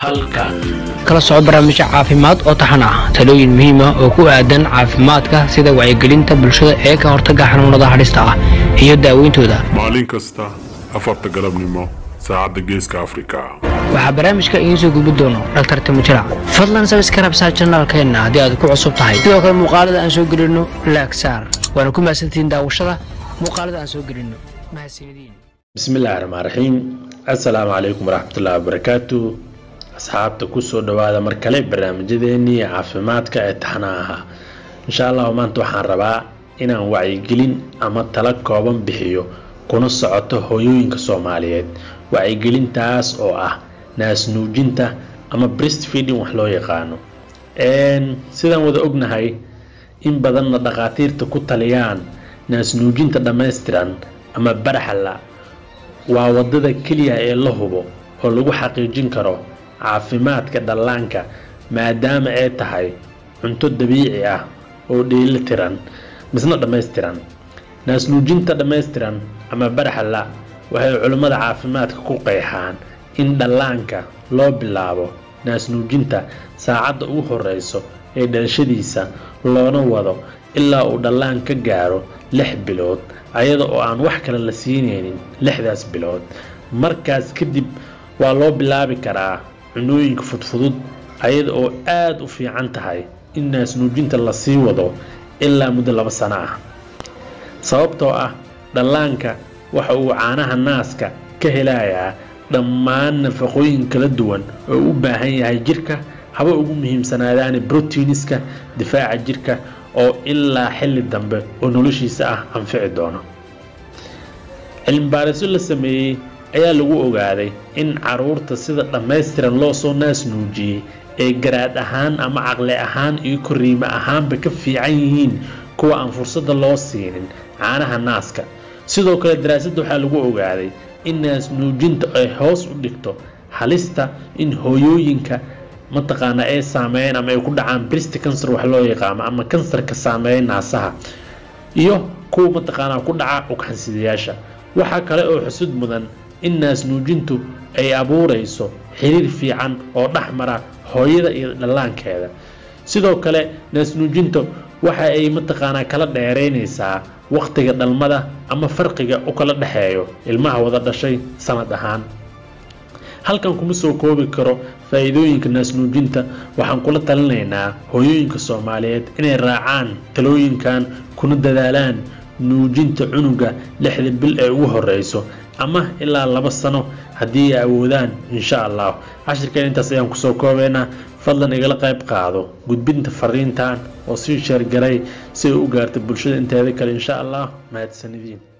halkan kala soco barnaamijyo caafimaad oo taxan ah talooyin muhiim ah oo ku aadan caafimaadka sida wacyigelinta bulshada ee ka hortagga xanuunada hadhista ah iyo daaweyntooda maalin kasta afarta galabnimo saacadda geeska afrika waxaa barnaamijka idiin soo gudbi doono dhaktar timujirac fadlan sabskarab saa janaalkeenna haddii aad ku cusub tahay sidoo kale muuqaalada aan soo gelino laagsaar waana ku mahadsantihiin daawashada muuqaalada aan soo gelino mahadsanidin bismillaahi raxmaan raxiim assalaamu calaykum waraxmatullaahi wabarakaatu asxaabta kusoo dhawaada mar kale barnaamijyadeennii caafimaadka ee taxnaa ahaa insha allahu maanta waxaan rabaa inaan wacyigelin ama tala kooban bixiyo kuna socoto hooyooyinka soomaaliyeed wacyigelintaas oo ah naasnuujinta ama breast feeding wax loo yaqaano sidaan wada ognahay in badanna dhakhaatiirta ku taliyaan naasnuujinta dhammaystiran ama baraxalla waa wadada keliya ee la hubo oo lagu xaqiijin karo caafimaadka dhallaanka maadaama ay tahay cunto dabiici ah oo dheeli tiran misna dhammaystiran naasnuujinta dhammaystiran ama baraxalla waxay culimmada caafimaadka ku qeexaan in dhallaanka loo bilaabo naasnuujinta saacadda ugu horeyso ee dhalashadiisa loona wado ilaa uu dhallaan ka gaaro lix bilood ayada oo aan wax kale la siinaynin lixdaas bilood markaas kadib waa loo bilaabi karaa cunooyinka fudfudud ayada oo aada u fiican tahay in naasnuujinta lasii wado ilaa muddo laba sano ah sababtoo ah dhallaanka waxa uu caanaha naaska ka helayaa dhammaan nafaqooyin kala duwan oo u baahan yahay jirka haba ugu muhiimsanaadaani brotiiniska difaaca jirka oo ilaa xilli dambe oo noloshiisa ah anfici doono cilmibaarisyo la sameeyey ayaa lagu ogaaday in caruurta sida dhammaystiran loo soo naas nuujiyey ee garaad ahaan ama caqli ahaan iyo koriimo ahaanba ka fiican yihiin kuwa aan fursadda loo siinin caanaha naaska sidoo kale daraasadda waxaa lagu ogaaday in naas nuujinta ay hoos u dhigto halista in hooyooyinka mataqaanaa ay saameeyeen ama ay ku dhacaan brist cancer wax loo yaqaano ama kansarka saameeya naasaha iyo kuwa mataqaanaa ku dhaca ugxansidayaasha waxaa kale oo xusud mudan in naasnuujintu ay abuurayso xiriir fiican oo dhex mara hooyada iyo dhallaankeeda sidoo kale naasnuujinta waxa ay mataqaanaa kala dheeraynaysaa wakhtiga dhalmada ama farqiga u kala dhexeeyo ilmaha wada dhashay sanad ahaan halkan kuma soo koobi karo faa-iidooyinka naasnuujinta waxaan kula talinaynaa hooyooyinka soomaaliyeed inay raacaan talooyinkan kuna dadaalaan nuujinta cunuga lixda bil ee ugu horeyso ama ilaa laba sano haddii ay awoodaan insha allah cashirkeen intaas ayaan kusoo koobaynaa fadlan igala qayb qaado gudbinta fariintan oo sii sheergaray si ay u gaarta bulshada inteeda kale insha allah mahadsanidin